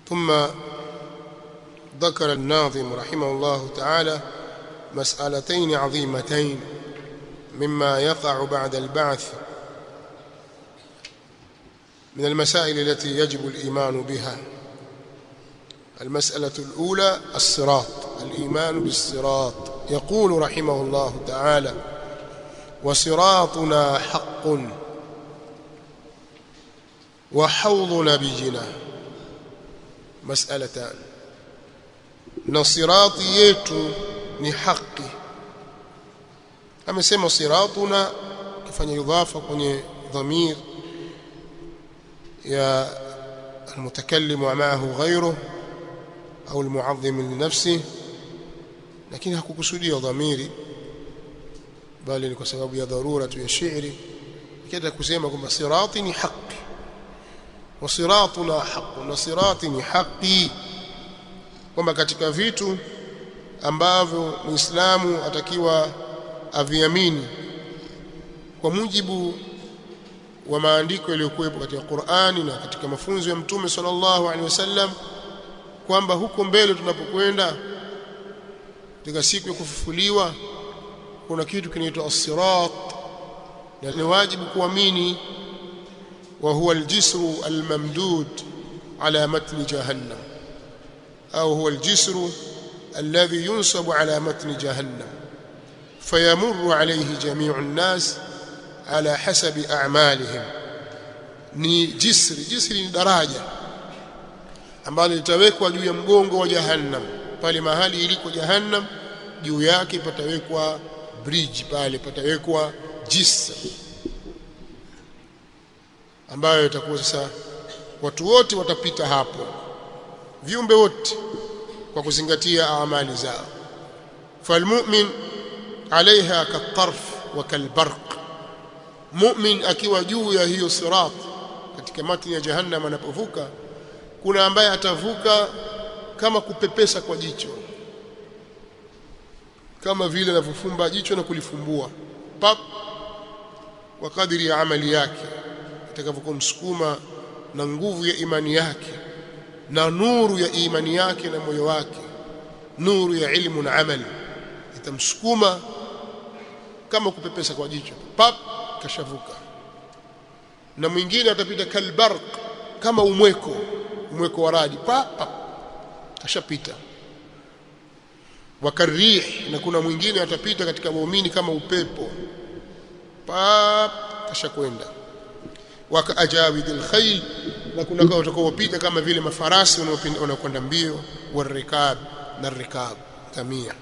ثم ذكر الناظم رحمه الله تعالى مسألتين عظيمتين مما يقع بعد البعث من المسائل التي يجب الإيمان بها المسألة الأولى الصراط الإيمان بالصراط يقول رحمه الله تعالى وصراطنا حق وحوض نبينا مسألتان na sirati yetu ni haki amesema siratuna kifanya idhafa kwenye dhamir ya المتكلم ومعه غيره au المعظم لنفسه lakini hakukusudia dhamiri bali ni kwa sababu ya dharura tu ya shairi kida kusema kwamba sirati ni haki wa siratuna haqq na sirati ni haki kwamba katika vitu ambavyo Muislamu atakiwa aviamini kwa mujibu wa maandiko yaliyokuwepo katika Qur'ani na katika mafunzo ya Mtume sallallahu alaihi wasallam kwamba huko mbele tunapokwenda katika siku ya kufufuliwa kuna kitu kinaitwa as-sirat na ni wajibu kuamini wa huwa al-jisru al-mamdud ala matni jahannam au huwa al-jisru alladhi yunsabu ala matni jahannam fayamurru alayhi jami'u an-nas ala hasabi a'malihim ni jisri jisri ni daraja ambalo litawekwa juu ya mgongo wa jahannam pale mahali iliko jahannam juu yake patawekwa bridge pale patawekwa jisri ambayo itakuwa sasa watu wote watapita hapo viumbe wote kwa kuzingatia amali zao falmu'min alaiha katarf wa kalbarq mu'min akiwa juu ya hiyo sirat katika matni ya jahannam anapovuka kuna ambaye atavuka kama kupepesa kwa jicho kama vile anavyofumba jicho na kulifumbua pap kwa kadiri ya amali yake itakavyokumsukuma na nguvu ya imani yake na nuru ya imani yake na moyo wake nuru ya ilmu na amali itamsukuma kama kupepesa kwa jicho pap kashavuka na mwingine atapita kalbarq kama umweko umweko wa radi pap pap kashapita wakarih na kuna mwingine atapita katika muumini kama upepo pap kashakwenda wakaajawidil khayl na kuna kwa utakaopita kama vile mafarasi wanaokwenda mbio warikab na rikab kamia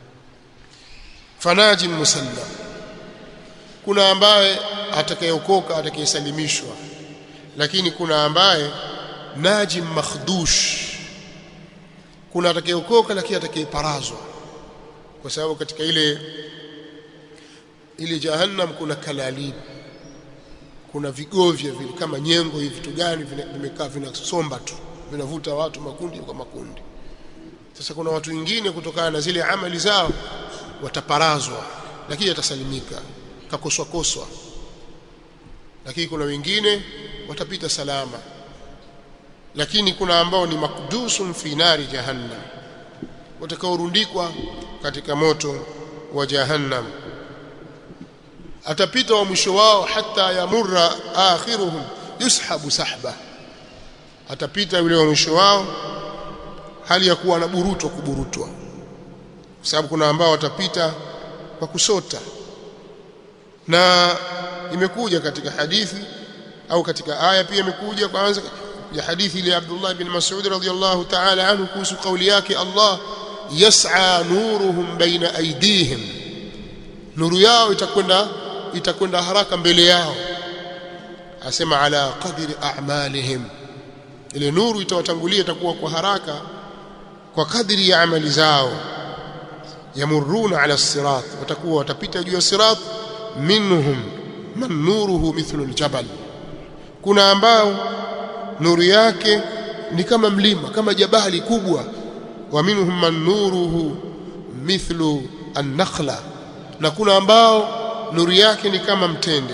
fanajim musallam kuna ambaye atakayeokoka atakayesalimishwa lakini kuna ambaye najim makhdush kuna atakayeokoka lakini atakayeparazwa kwa sababu katika ile ile jahannam kuna kalalib kuna vigovya vile kama nyengo hivi vitu gani vimekaa vinasomba tu vinavuta watu makundi kwa makundi sasa kuna watu wengine kutokana na zile amali zao wataparazwa lakini atasalimika kakoswa koswa lakini kuna wengine watapita salama lakini kuna ambao ni makdusun fi nari jahannam watakaorundikwa katika moto wa jahannam atapita wa mwisho wao hata yamurra akhiruhum yushabu sahba atapita yule wa mwisho wao hali ya kuwa anaburutwa kuburutwa kwa sababu kuna ambao watapita kwa kusota na imekuja katika hadithi au katika aya pia imekuja kwanza ya hadithi ile Abdullah bin Mas'ud radhiyallahu ta'ala anhu kuhusu kauli yake Allah yas'a nuruhum baina aydihim nuru yao itakwenda itakwenda haraka mbele yao asema ala qadri a'malihim ile nuru itawatangulia itakuwa kwa haraka kwa kadri ya amali zao yamuruna ala sirat watakuwa watapita juu ya sirat minhum man nuruhu mithlu aljabal kuna ambao nuru yake ni kama mlima kama jabali kubwa wa minhum man nuruhu mithlu an-nakhla na kuna ambao nuru yake ni kama mtende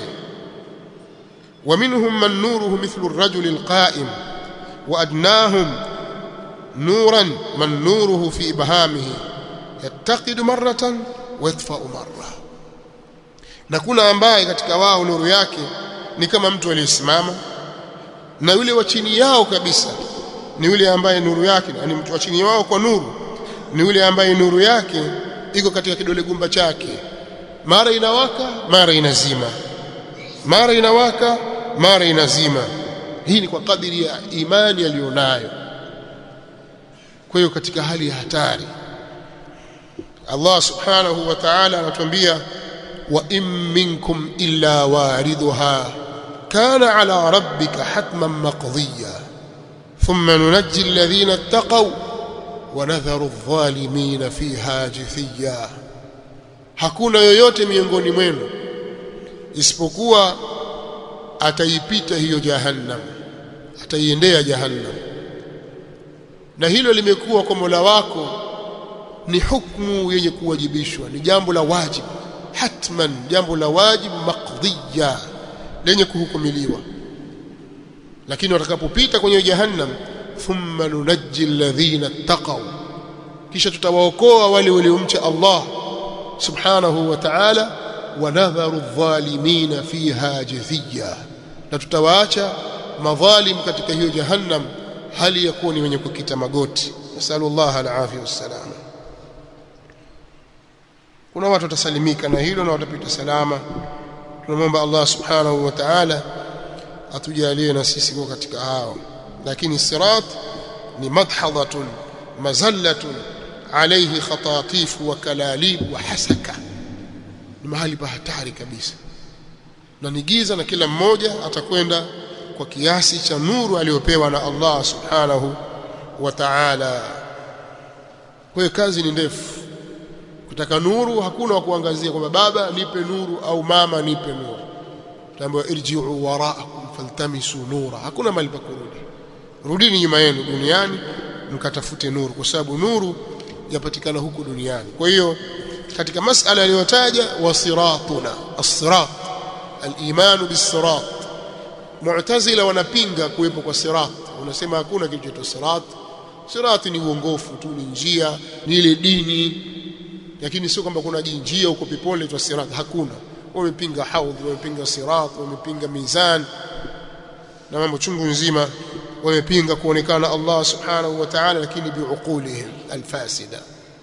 wa minhum man nuruhu mithlu ar-rajuli al-qa'im wa adnahum nuran man nuruhu fi ibhamihi yattaqidu marratan wa yatfa'u marra na kuna ambaye katika wao nuru yake ni kama mtu aliyesimama na yule wa chini yao kabisa ni yule ambaye nuru yake ni mtu wa chini wao kwa nuru ni yule ambaye nuru yake iko katika kidole gumba chake mara inawaka mara inazima mara inawaka mara inazima hii ni kwa kadiri ya imani aliyonayo kwa hiyo katika hali ya hatari Allah subhanahu wa ta'ala anatuambia wa in minkum illa waridha kana ala rabbika hatman maqdiya thumma nunajji alladhina ittaqaw wa nadharu adh-dhalimin fiha jithiya hakuna yoyote miongoni mwenu isipokuwa ataipita hiyo jahannam ataiendea jahannam na hilo limekuwa kwa Mola wako ni hukumu yenye kuwajibishwa ni jambo la wajibu hatman jambo la wajibu maqdiya lenye kuhukumiliwa lakini watakapopita kwenye jahannam thumma nunajji alladhina ittaqaw kisha tutawaokoa wale waliomcha Allah subhanahu wa ta'ala wa nadharu adh-dhalimin fiha jithiya na tutawaacha madhalim katika hiyo jahannam hali ya kuwa ni wenye kukita magoti nasallallahu alafia wassalam kuna watu watasalimika na hilo na watapita salama tunamwomba Allah subhanahu wa ta'ala atujalie na sisi kwa katika hao lakini sirat ni madhadatun mazallatun alayhi khatatif wa kalalib wa hasaka ni mahali pa hatari kabisa na ni giza na kila mmoja atakwenda kwa kiasi cha nuru aliyopewa na Allah subhanahu wa ta'ala kwa hiyo kazi ni ndefu kutaka nuru hakuna wa kuangazia kwamba baba nipe nuru au mama nipe nuru tambo irji'u wara'akum faltamisu nura hakuna mali pa kurudi rudini nyuma yenu duniani mkatafute nuru kwa sababu nuru yapatikana huku duniani kwa hiyo katika masala aliyotaja wasiratuna as-sirat al-iman bis-sirat mu'tazila wanapinga kuwepo kwa sirat wanasema hakuna kitu cha sirat sirat ni uongofu tu ni njia ni ile dini lakini sio kwamba kuna njia huko peponi tu sirat hakuna wamepinga haudh wamepinga sirat wamepinga mizan na mambo chungu nzima wamepinga kuonekana Allah subhanahu wa ta'ala lakini biuqulihim alfasida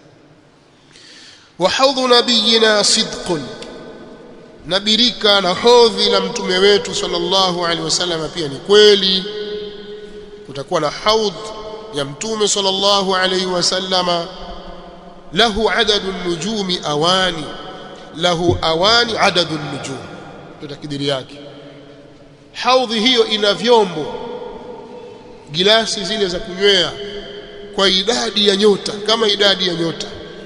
wa haudhu nabiyina sidqun nabirika na hodhi la mtume wetu sallallahu alaihi wasallam pia ni kweli kutakuwa na haudh ya mtume sallallahu alaihi wasallama lahu adadu nujumi awani lahu awani adadu nujum tutakidiri yake haudhi hiyo ina vyombo gilasi zile za kunywea kwa idadi ya nyota kama idadi ya nyota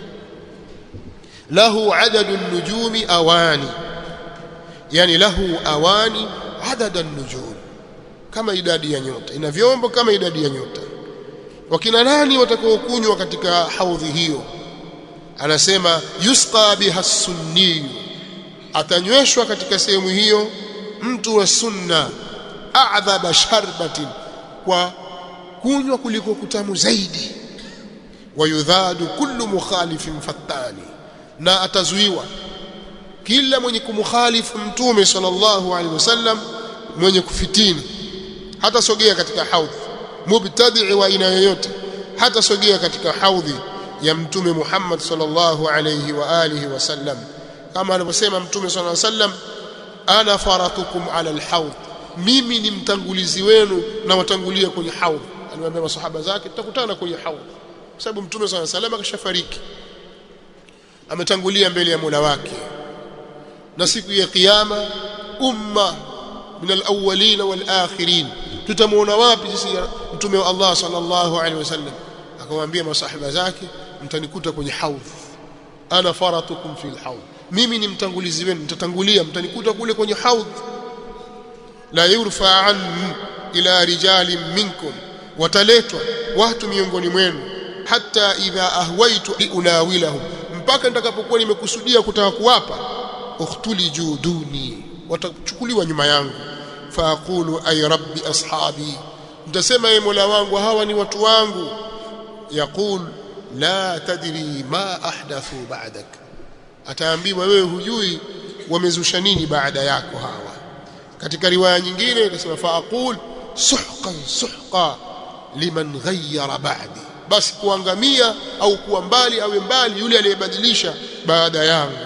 lahu adadu nujumi awani yani lahu awani adada nujum kama idadi ya nyota ina vyombo kama idadi ya nyota wakina nani watakaokunywa katika haudhi hiyo anasema yusqa biha sunni atanyweshwa katika sehemu hiyo mtu wa sunna a'dhaba sharbatin kwa kunywa kuliko kutamu zaidi wayudhadu kullu mukhalifin fattani na atazuiwa kila mwenye kumkhalifu mtume sallallahu alaihi wasallam mwenye kufitini hata sogea katika haudhi mubtadi wa aina yoyote hata sogea katika haudhi ya mtume Muhammad sallallahu alayhi wa alihi wasallam kama anavyosema mtume sallallahu alayhi wasallam ana faratukum ala alhawd mimi ni mtangulizi wenu na watangulia kwenye haudh aliwaambia masahaba zake tutakutana kwenye haudh kwa sababu mtume sallallahu alayhi wasallam akashafariki ametangulia mbele ya Mola wake na siku ya kiyama umma min alawwalin walakhirin tutamuona wapi sisi mtume wa Allah sallallahu alaihi wasallam akamwambia masahaba zake mtanikuta kwenye haudh ana faratukum fil haudh mimi ni mtangulizi wenu mtatangulia mtanikuta kule kwenye haudh la yurfa an ila rijalin minkum wataletwa watu miongoni mwenu hata idha ahwaitu unawilahum mpaka nitakapokuwa nimekusudia kutaka kuwapa ukhtuli juduni watachukuliwa nyuma yangu faaqulu ay rabbi ashabi nitasema ye mola wangu hawa ni watu wangu yaqul la tadri ma ahdathu ba'dak ataambiwa wewe hujui wamezusha nini baada yako hawa katika riwaya nyingine inasema faaqul suhqan suhqa liman ghayyara ba'di basi kuangamia au kuwa mbali awe mbali yule aliyebadilisha baada yangu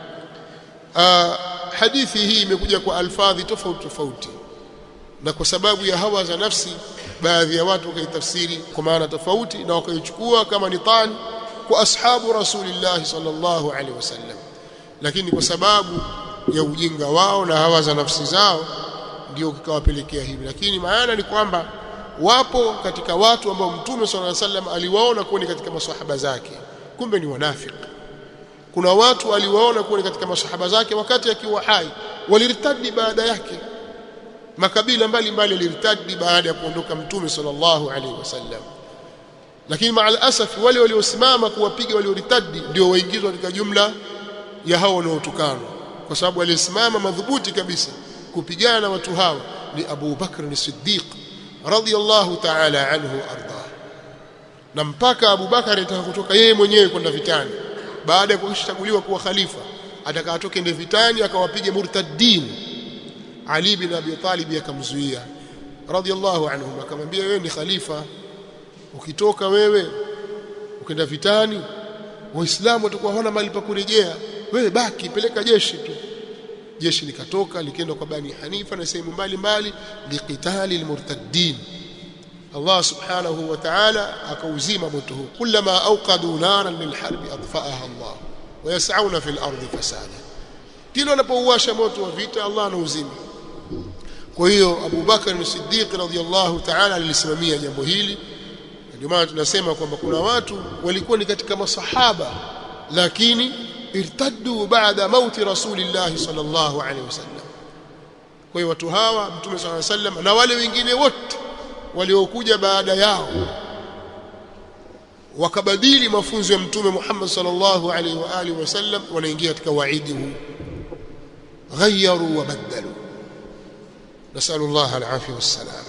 uh, hadithi hii imekuja kwa alfadhi tofauti tofauti na kwa sababu ya hawa za nafsi baadhi ya watu wakaitafsiri kwa maana tofauti na wakaichukua kama ni tani kwa ashabu rasulillah sallallahu alaihi wasallam lakini kwa sababu ya ujinga wao na hawa za nafsi zao ndio kikawapelekea hivi lakini maana ni kwamba wapo katika watu ambao mtume sallallahu alaihi wasallam aliwaona kuwa ni katika maswahaba zake kumbe ni wanafiki kuna watu aliwaona kuwa ni katika maswahaba zake wakati akiwa hai walirtadi baada yake makabila mbalimbali yalirtadi baada ya kuondoka mtume sallallahu alaihi wasallam lakini maal asaf wale waliosimama kuwapiga walioritadi ndio waingizwa katika jumla ya hao wanaotukanwa kwa sababu alisimama madhubuti kabisa kupigana na watu hawa ni Abu Bakr as-Siddiq radiyallahu ta'ala anhu arda na mpaka Abu Bakar alitaka kutoka yeye mwenyewe kwenda vitani baada ya kuchaguliwa kuwa khalifa atakatoke ende vitani akawapiga murtaddin Ali bin Abi Talib akamzuia radiyallahu anhu akamwambia wewe ni khalifa ukitoka wewe ukenda vitani waislamu watakuwa hawana mahali pa kurejea wewe baki peleka jeshi tu jeshi likatoka likaenda kwa bani hanifa na sehemu mbalimbali liqitali almurtaddin Allah subhanahu wa ta'ala akauzima moto huu kullama awqadu naran lilharbi adfa'aha Allah wayas'auna fil ardi fasada kila wanapouwasha moto wa vita Allah anauzima kwa hiyo Abu Bakar as-Siddiq radhiyallahu ta'ala alisimamia jambo hili ndio maana tunasema kwamba kuna watu walikuwa ni katika masahaba lakini irtaddu baada mauti rasulillah sallallahu alaihi wasallam kwa hiyo watu hawa mtume sallallahu alaihi wasallam na wale wengine wote waliokuja baada yao wakabadili mafunzo ya mtume Muhammad sallallahu alaihi wa alihi wasallam wanaingia katika waidi huu غيروا وبدلوا نسأل الله العافية والسلام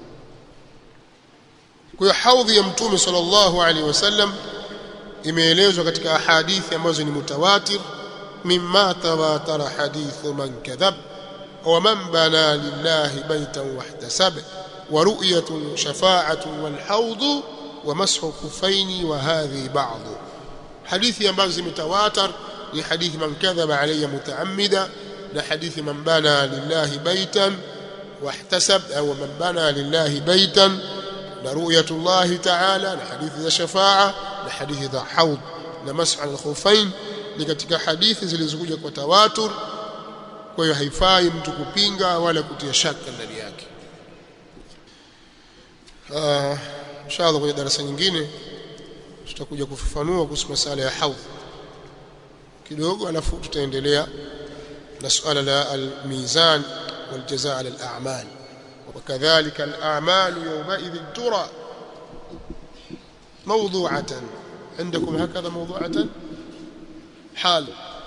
kwa haudhi ya mtume sallallahu alaihi wasallam imeelezwa katika ahadithi ambazo ni mutawatir mimma tawatara hadithu man kadhab wa man bana lillahi baytan wahtasab wa ru'yatun shafa'atun wal hawd wa mashu kufaini wa hadhi ba'd hadithi ambazo zimetawatar ni hadithi man kadhaba alayya mutaammida na hadithi man bana lillahi baytan wahtasab au man bana lillahi baytan na ru'yatullahi ta'ala na hadithi za shafa'a na hadithi za haud na mas'al al-khufain ni katika hadithi zilizokuja kwa tawatur kwa hiyo haifai mtu kupinga wala kutia shaka ndani yake ah inshallah kwenye darasa nyingine tutakuja kufafanua kuhusu masala ya haud kidogo alafu tutaendelea na suala la al-mizan wal-jazaa ala al-a'mal وكذلك الأعمال يومئذ ترى موضوعة عندكم هكذا موضوعة حال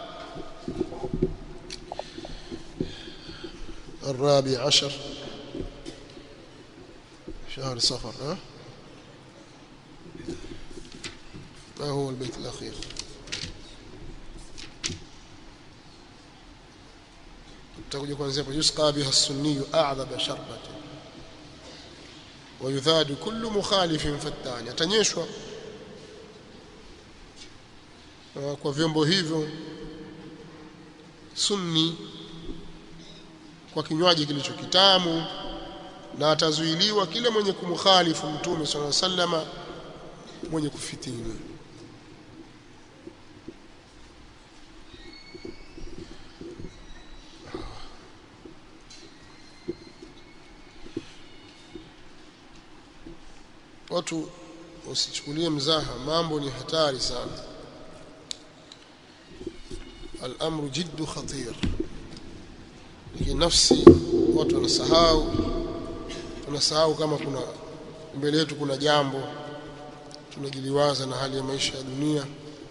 الرابع عشر شهر صفر ها ما هو البيت الأخير تقول kuanzia hapo yusqa biha as-sunni a'dhab sharbatin ويذاد كل مخالف فتان atanyeshwa kwa vyombo hivyo sunni kwa kinywaji kilicho kitamu na atazuiliwa kila mwenye kumkhalifu mtume swalla sallama mwenye kufitini watu usichukulie mzaha mambo ni hatari sana al-amru jiddu khatir lakini nafsi watu wanasahau tunasahau kama kuna mbele yetu kuna jambo tunajiliwaza na hali ya maisha ya dunia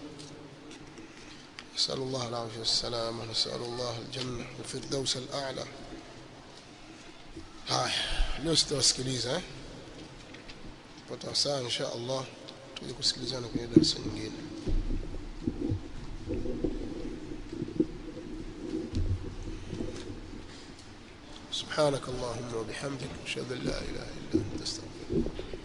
نسأل الله العافية والسلامة نسأل الله الجنة والفردوس الأعلى هاي leo sitawasikiliza eh pata saa insha Allah tuje kusikilizana kwenye darasa nyingine سبحانك اللهم وبحمدك اشهد ان لا اله الا انت استغفرك